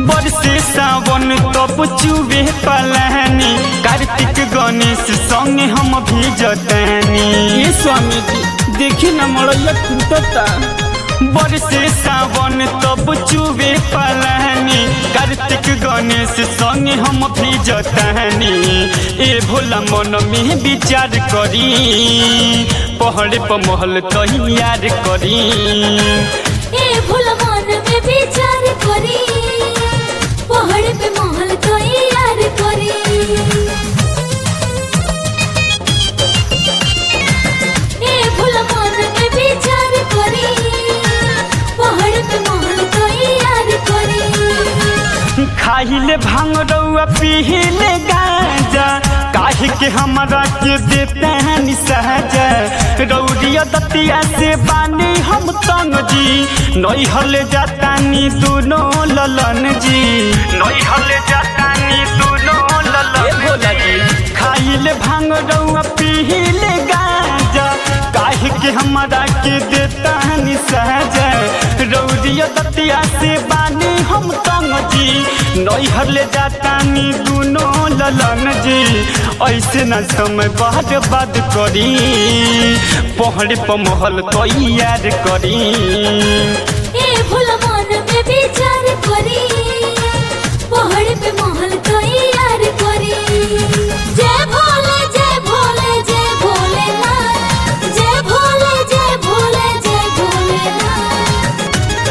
बरसे सावन तब चुबे पलानी कार्तिक गणेश संगे हम भी जतनी ये स्वामी जी देखी न मड़ैया टूटता बरसे सावन तब चुबे पलानी कार्तिक गणेश संगे हम भी जतनी ए भोला मन में विचार करी पहाड़ पर महल तैयार करी ए भूल मन में विचार करी पहाड़ पे महल तो यार करी ए भूल मन में विचार करी पहाड़ पे महल तो यार करी खाइले भांग रउआ पीले गांजा काहे के हमरा के देते हैं निसहजा रौरिया दतिया से बानी हम तंग जी नई हले जातानी दोनों ललन जी नई हले जातानी दोनों ए भोला ललन जी खाइले भांग रउआ पीले गांजा काहे के हमरा के देता है निसहजा रौरिया दतिया से बानी हम तंग जी नैहर ले जातानी दुनो ललन जी ऐसे न समय बाद बाद करी पहड़ पर महल तैयार करी ए भूल मन में विचार करी पहाड़ पे महल तो यार करी जय भोले जय भोले जय भोलेनाथ जय भोले जय भोले जय भोलेनाथ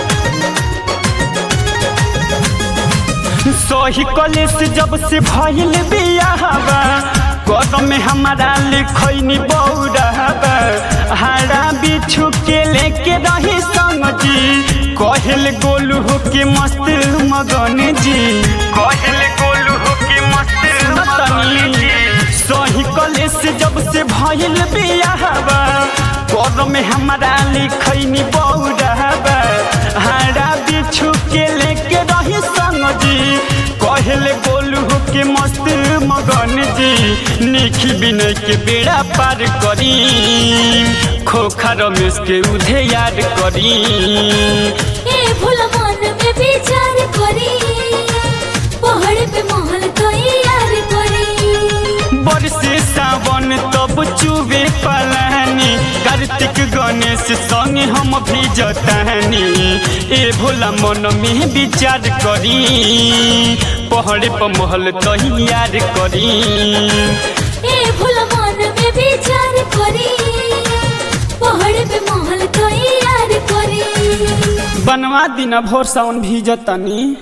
सही कलेस जब से भइल बियाहबा कदम में हमारा लिखैनी बौरहबा हारा बिछु के लेके रही संग जी कहल गोलू हो के मस्त मगन जी कहल गोलू हो के मस्त मगन जी सही कलेस जब से भइल बियाहबा कदम में हमारा लिखैनी बौरहबा हारा बिछु के लेके रही संग जी कहले गोलू के मस्त मगन जी निखी बिनय के बेड़ा पार करी खोखा रमेश के उधे याद करी ए भूल मन में विचार करी पहाड़ पे महल तो यार करी बरसे सावन तब चुबे पलानी कार्तिक गणेश संगे हम भी जतानी ए भोला मन में विचार करी पहाड़ पर महल तैयार करी ए भूल मन में विचार करी पहाड़ पे महल तो यार करी बनवा दिना भोर सावन भी जतनी